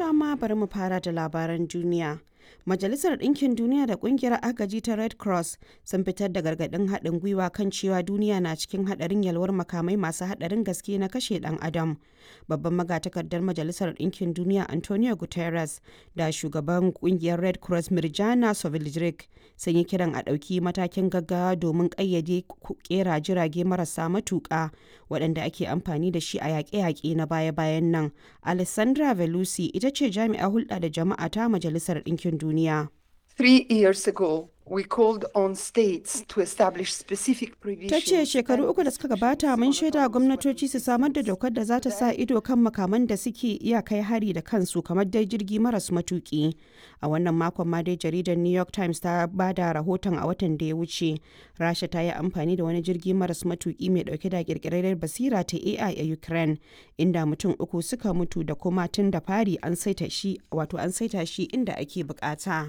amma bari mu fara da labaran duniya. Majalisar Ɗinkin Duniya da Ƙungiyar Agaji ta Red Cross sun fitar da gargaɗin haɗin gwiwa kan cewa duniya na cikin haɗarin yalwar makamai masu haɗarin gaske na kashe ɗan adam. Babban magatakardar Majalisar Ɗinkin Duniya Antonio Guterres da shugaban ƙungiyar Red Cross Mirjana Soveljric sun yi kiran a ɗauki matakin gaggawa domin ƙayyade ƙera jirage marasa matuƙa waɗanda ake amfani da shi a yaƙe-yaƙe na baya-bayan nan. Alessandra Velusi ita ce jami'a hulɗa da jama'a ta Majalisar Ɗinkin Duniya. Three years ago, we called on states to establish specific provisions. Ta ce shekaru uku da suka gabata mun shaida gwamnatoci su samar da dokar da za ta sa ido kan makaman da suke iya kai hari da kansu kamar dai jirgi maras matuki. A wannan makon ma dai jaridar New York Times ta ba da rahoton a watan da ya wuce. Rasha ta yi amfani da wani jirgi maras matuki mai dauke da kirkirar basira ta AI a Ukraine inda mutum uku suka mutu da kuma tun da fari an saita shi wato an saita shi inda ake bukata.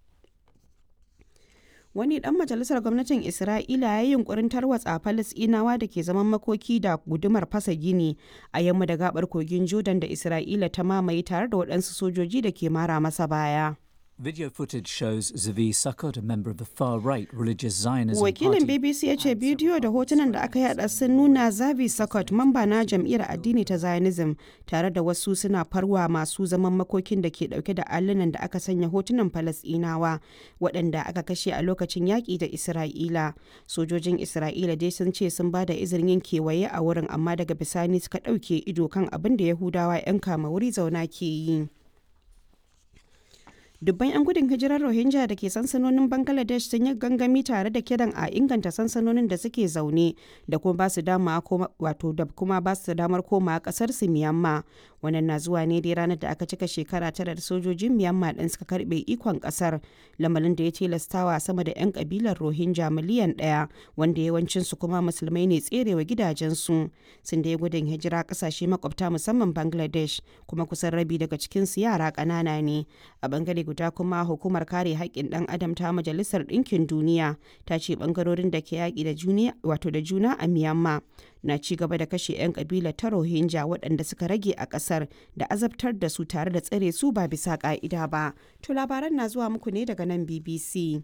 wani dan majalisar gwamnatin isra'ila ya yi yunkurin tarwatsa falasinawa da ke zaman makoki da gudumar fasa gini a yamma da gabar kogin jordan da isra'ila ta mamaye tare da waɗansu sojoji da ke mara masa baya Video footage shows Zavi Sukkot, a member of the far-right religious Zionism Wakilin party. BBC ya ce bidiyo da hotunan da aka yada sun nuna Zavi Sukkot, mamba na jam'iyyar addini ta Zionism, tare da wasu suna farwa masu zaman makokin da ke dauke da allunan da aka sanya hotunan Falasɗinawa waɗanda aka kashe a lokacin yaƙi da Isra'ila. Sojojin Isra'ila dai sun ce sun ba da izinin yin kewaye a wurin amma daga bisani suka ɗauke ido kan abin da Yahudawa 'yan kama wuri zauna ke yi. dubban 'yan gudun hijirar rohingya da ke sansanonin bangladesh sun yi gangami tare da kiran a inganta sansanonin da suke zaune da kuma basu dama wato da kuma basu damar koma kasar su miyamma wannan na zuwa ne dai ranar da aka cika shekara tara da sojojin miyamma din suka karbe ikon kasar lamarin da ya tilastawa sama da 'yan kabilar rohingya miliyan daya wanda yawancin su kuma musulmai ne tserewa gidajensu sun da gudun hijira kasashe makwabta musamman bangladesh kuma kusan rabi daga cikinsu yara ƙanana ne a bangare guda kuma hukumar kare haƙƙin ɗan adam ta majalisar ɗinkin duniya ta ce ɓangarorin da ke yaƙi da juna wato da juna a myanmar na ci gaba da kashe 'yan ƙabilar ta rohingya waɗanda suka rage a ƙasar da azabtar da su tare da tsare su ba bisa ƙa'ida ba to labaran na zuwa muku ne daga nan bbc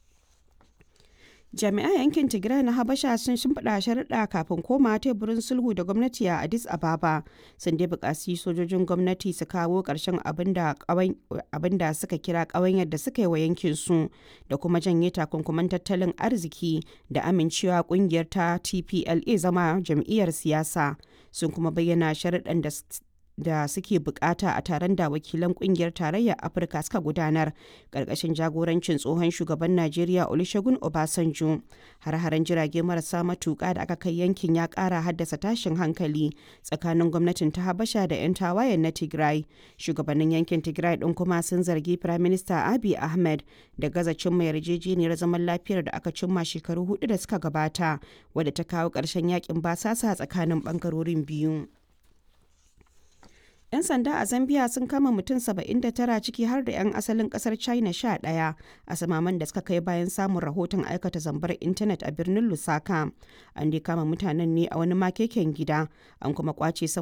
jami'an yankin tigray na habasha sun shimfiɗa sharaɗa kafin koma teburin sulhu da gwamnati a addis ababa sun dai buƙaci sojojin gwamnati su kawo ƙarshen abin da suka kira ƙawanyar da suka yi wa yankin su da kuma janye takunkuman tattalin arziki da amincewa ƙungiyar ta tpla zama jam'iyyar siyasa sun kuma bayyana sharaɗan da da suke bukata a taron da wakilan kungiyar tarayyar afirka suka gudanar karkashin jagorancin tsohon shugaban najeriya olusegun obasanjo har-haren jirage marasa matuka da aka kai yankin ya kara haddasa tashin hankali tsakanin gwamnatin ta habasha da 'yan tawayen na tigray shugabannin yankin tigray din kuma sun zargi firaminista abiy ahmed da gaza cimma yarjejeniyar zaman lafiyar da aka cimma shekaru hudu da suka gabata wadda ta kawo ƙarshen yakin basasa tsakanin bangarorin biyu 'Yan sanda a Zambia sun kama mutum 79 ciki har da 'yan asalin kasar China 11 a samaman da suka kai bayan samun rahoton aikata zambar intanet a birnin Lusaka. An dai kama mutanen ne a wani makeken gida, an kuma kwace